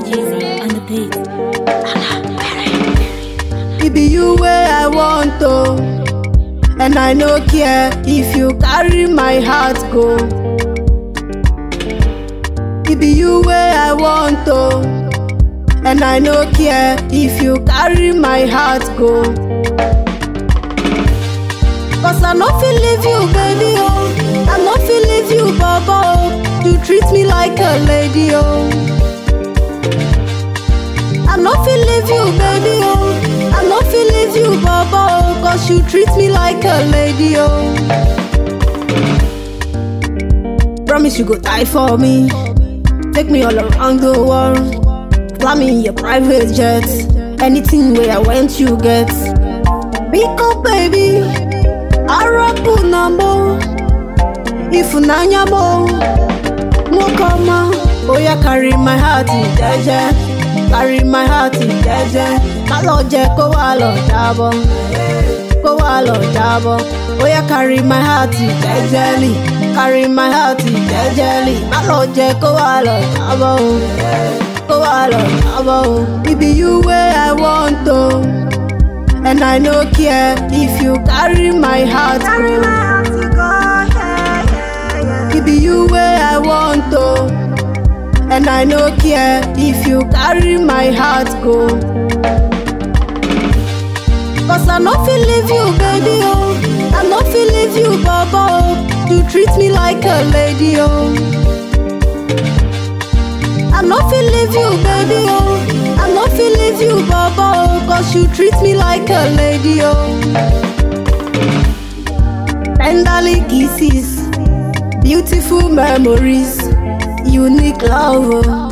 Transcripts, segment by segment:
Jeezy on the beat. It be you where I want to, and I no care if you carry my heart go. It be you where I want to, and I no care if you carry my heart go. Cause I no feel leave you, baby, oh. I no feel leave you, baba, oh. You treat me like a lady, oh. I no feel leave you, baby, oh. I no feel leave you, baba, oh. Cause you treat me like a lady, oh. Promise you go die for me. Take me all around the world. Fly me in your private jet. Anything where I went, you get. Pick up, baby. Arapu nambo. Ifunanya mo. Mwokoma. Oya carry my heart in jeje. Carry my heart in jeje. Kalo je ko wa lo jabo. Ko wa lo jabo. Oya carry my heart in jejely. Carry my heart in jejely. Kalo je ko wa lo jabo. Ko wa lo jabo. It be you where I want to. And I no care if you carry my heart go. It be you where I want to. And I no care if you carry my heart go. Cause I no feel leave you, baby, oh. I no feel leave you, baba, oh. You treat me like a lady, oh. I no feel leave you, baby, oh. I no feel leave you, baba, oh. Cause you treat me like a lady, oh. Tenderly kisses, beautiful memories, unique love. oh.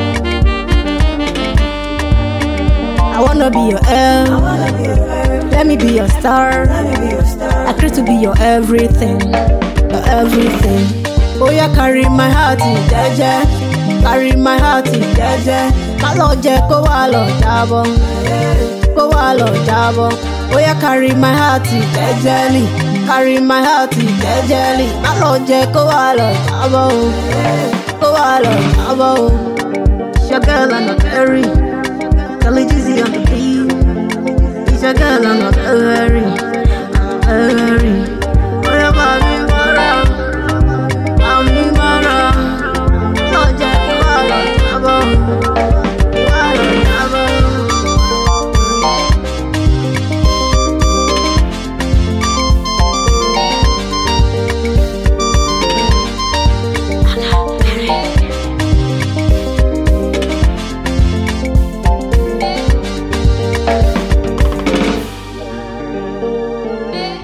I wanna be your elf. Let me be your star. I crave to be your everything, your everything. Oh yeah, carry my heart in jeje, carry my heart in jeje. Kalo je ko wa lo jabo, ko wa lo jabo. Oh yeah, carry my heart in jejely, carry my heart in jejely. Kalo je ko wa lo jabo, ko wa lo jabo. It's your girl I'm not very, Kelly Jeezy on the beat. It's your girl I'm not very, very. What about me, mara? I'm me, mara. Kalo je ko wa lo jabo, ko wa lo jabo.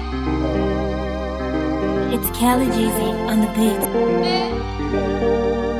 It's Kelly Jeezy on the beat.